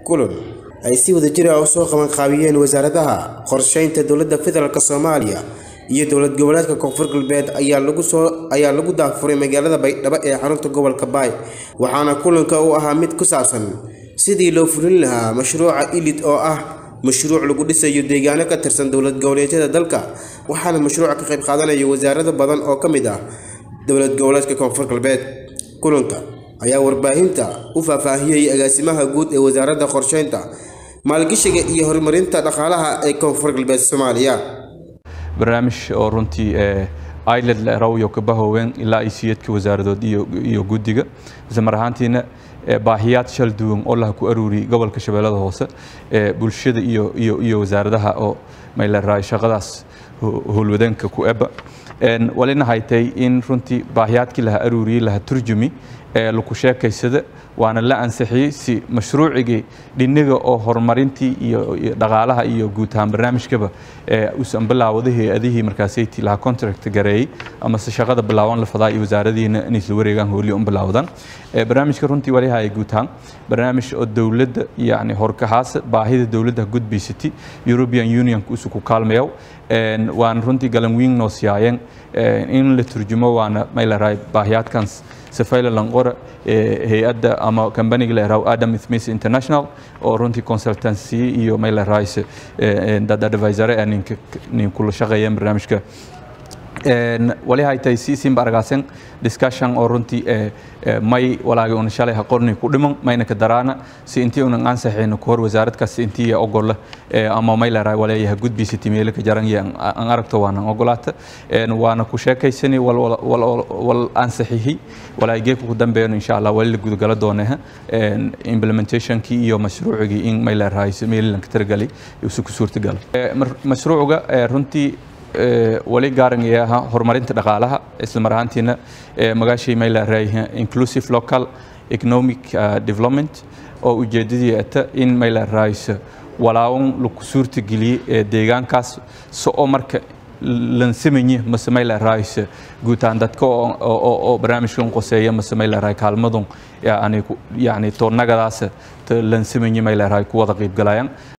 kulan ay si wadajir ah usoo qabanqaabiyeen wasaaradaha qorsheynta dowladda federaalk soomaaliya iyo dowlad goboleedka koonfur galbeed ayaa lagu soo ayaa lagu daafuray magaalada baydhabo ee xarunta gobolka baay waxaana kulanka uu ahaa mid ku saabsan sidii loo fulin lahaa mashruuca ilid oo ah mashruuc lagu dhisayo deegaano ka tirsan dowlad goboleedyada dalka waxaana mashruuca ka qayb qaadanaya wasaarado badan oo ka mid ah dowlad goboleedka koonfur galbeed kulanka ayaa warbaahinta u faahfaahiyey agaasimaha guud ee wasaaradda qorsheynta maalgashiga iyo horumarinta dhaqaalaha ee koonfur galbeed soomaaliya barnaamij oo runtii iland rawyo ka bahoween ilaa ay siyadka wasaaradood iyo guddiga isla mar ahaantiina baahiyaad shal duwan oo laha ku aruuriyey gobolka shabeellada hoose bulshada iyo iyo wasaaradaha oo mayleeraay shaqadaas howlwadeenka ku eba walina haytay in runtii baahiyaadkii laha aruuriyey laha turjumi ee laku sheekaysada waana la ansixiyey si mashruucigii dhiniga oo horumarintii iyo dhaqaalaha iyo guud ahaan barnaamijkaba usan bilaawada hay-adihii markaasayti laha contract gareeyey ama se shaqada bilaawan la fadaa iyo wasaaradiina inay isla wareegaan hooliya un bilaawdaan barnaamijka runtii waliha ay guud ahaan barnaamij oo dowladda yani horkahaasa baahida dowladda gudbaysatay european unionka usu ku kaalmayow waana runtii galan wiin noo siyaayeen in la turjumo waana mayleerahay baahiyaadkans safayla lanqora hay-adda ama kambaniga la yaraho adam smith international oo runtii consultancy iyo maylerahayse dad advisore ee ninka nin kula shaqeeyeen barnaamijka wali haytay si simba argaasen discussion oo runtii may walaagi una shalay ha qorni ku dhiman mayna ka daraana si intii unan ansaxayno ku hor wasaarad kasta intii ogola ama may leerahay waleeyaha gudbiisati meelo ka jaran iyo an aragto waanan ogolaata waana ku sheekaysani wal ansaxihi walaagi geedka ku dambeeyno insha allah wali la gudagala dooneha implementationkii iyo mashruucigii in may leerahay meelilan ka taragalay isu ku suurtagala mashruucga runtii wali gaarangayaha horumarinta dhaqaalaha isla mar ahaantiina magaashii may leerahay inclusive local economic development oo ujeedadii ata in may leerahay walaawan lagu suurtageliyey deegaankaas so oo marka lansamanye mase may leerahay guud ahaan dadka oo barnaamijkan qoseeya mase may leerahay kaalmadun yani yani toonnagadaas lansamanye may leerahay ku wada qayb galayaan